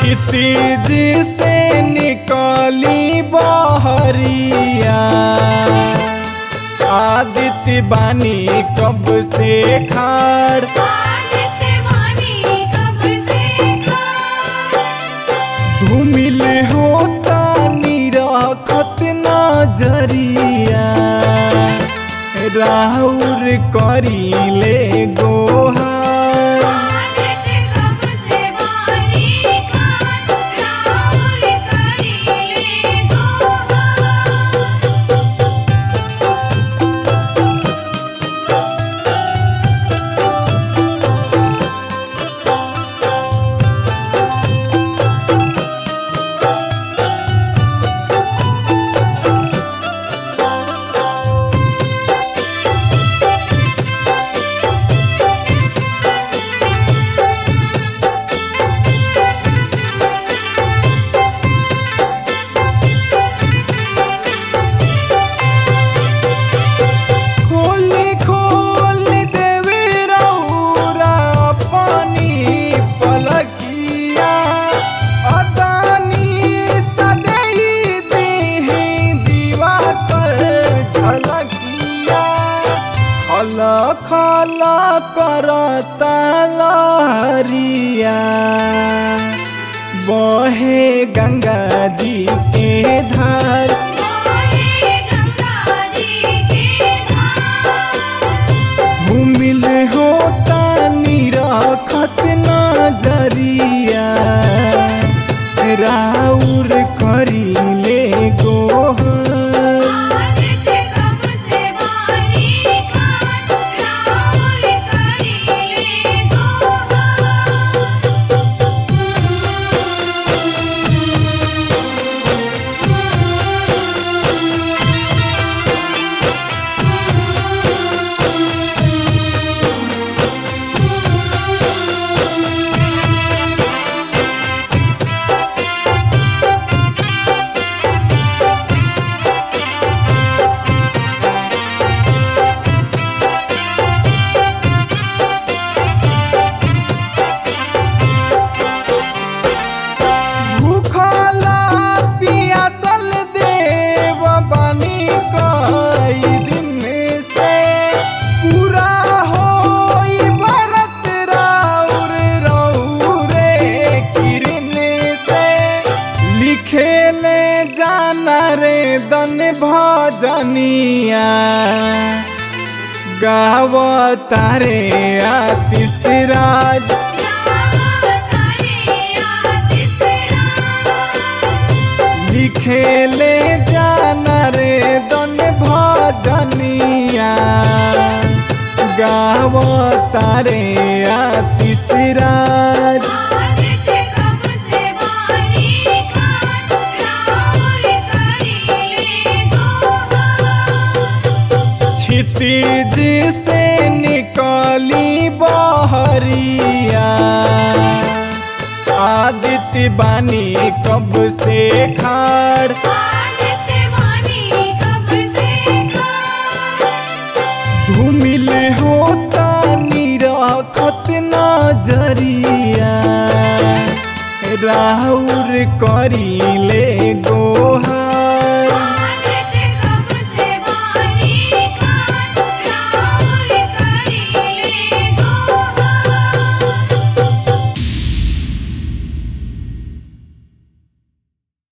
क्षितिज से निकली बहरिया आदित्य बानी कब से खाड़ आदित्य वाणी कब से खाड़ धूमिल होता निरखत नजरिया राहुर करीले गोहार आदित्य कब से वाणी खाड़ राहुल करीले गोहार खोली खोल देवे रौरा पानी पलकिया अदानी सदैई देहि दीवा कर झलकिया खल खल करता लहरिया बहे गंगा जी के धार मोहे गंगा जी के धार भूमिल होता निरखत नजरिया राउर करीले गोहर आदित्य कब से वाणी खाड़ राहुल करीले गोहार भूखला पियासल देव बनी कई दिन से पूरा होई भरत राउर रौरे किरण से लिखेले जाना रे दन भजनिया गावतारे आतिशराज लिखेले जाना रे दन भजनिया गावतारे आतिशराज क्षितिज से निकली बहरिया आदित्य बानी कब से खाड़ धूमिल होता निरखत नजरिया राहुर करीले गोहा